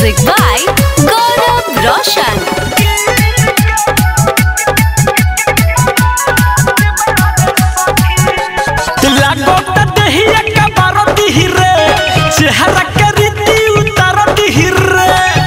Music by Gaurav Roshan. लागोता देहिया का बारती हिरे चेहरा के रीति उतारती हिरे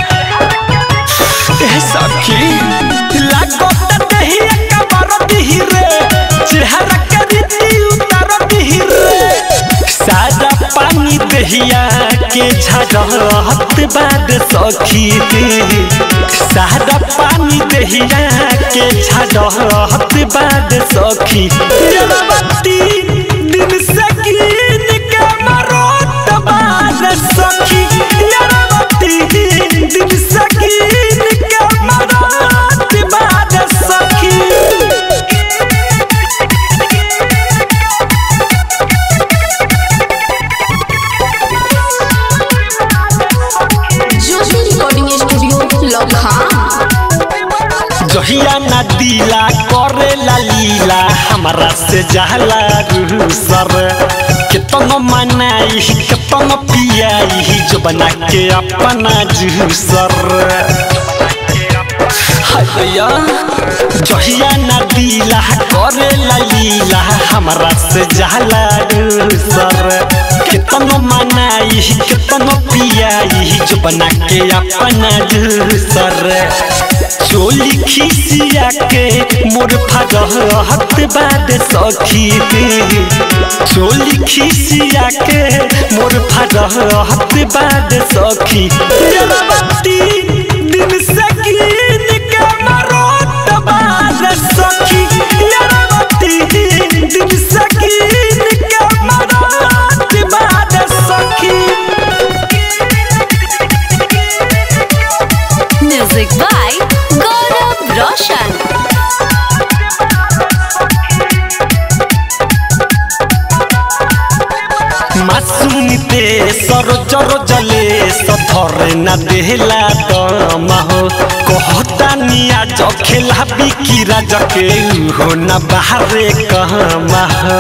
ए सखी लागोता देहिया का बारती हिरे चेहरा के रीति उतारती हिरे सादा पानी देहिया के झड़त बाद सखी सादा पानी देहिया के झड़त बाद सखी जलवती दिन से कीन के मरोत बाद सखी जलवती दिन से कीन के मरोत बाद सखी ज्योति रिकॉर्डिंग स्टूडियो लखा जहिया ना दिला करे ला लीला हमरा से जहला रूह सर केतन मनाई केतन पियाई जो बना के अपना जूसर हैया जहिया ना दिला करे ला लीला हमरा से जहला रूह सर केतन मनाई केतन पियाई जो बना के अपना जूसर चोली खिसिया के मोर फगहत बाद सखी चोली खिसिया के मोर फगहत बाद सखी जलवती दिन से कीन के मरोत बाद सखी जलवती दिन से कीन के मरोत बाद सखी Music by Gaurav Roshan. मासूमिते सरजर जले सधरे न देहला दम हो कहता निया ज खेला बिकिरा जके हो न बाहरे कहम हो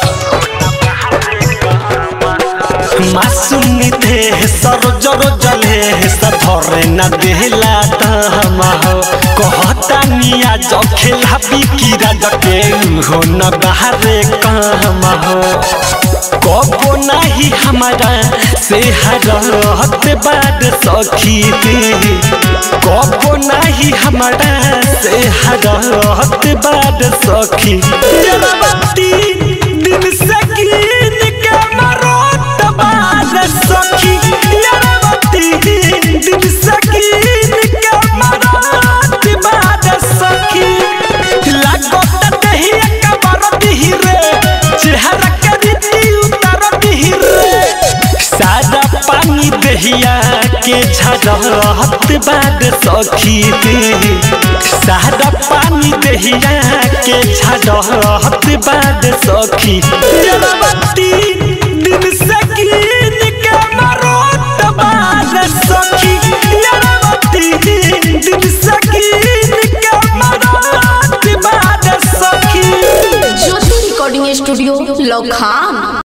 मासूमिते सरजर जले सधरे न देहला दम हो कहता निया ज खेला बिकिरा जके हो न बाहरे कहम हो कबो नहीं हमारा से हरत बाद सखी कबो नहीं हमारा से हरत बाद सखी जलवती दिन से कीन के मरोत बाद सखी जलवती दिन से कीन के मरोत बाद सखी लागत दहिया का बरती हिरे चेहरा के रीति उतारती हिरे सादा पानी दहिया के झड़त बाद सखी सादा पानी दहिया के झड़त बाद सखी जलवती दिन से कीन के मरोत बाद सखी जलवती दिन से कीन के मरोत बाद सखी ज्योति रिकॉर्डिंग स्टूडियो लखा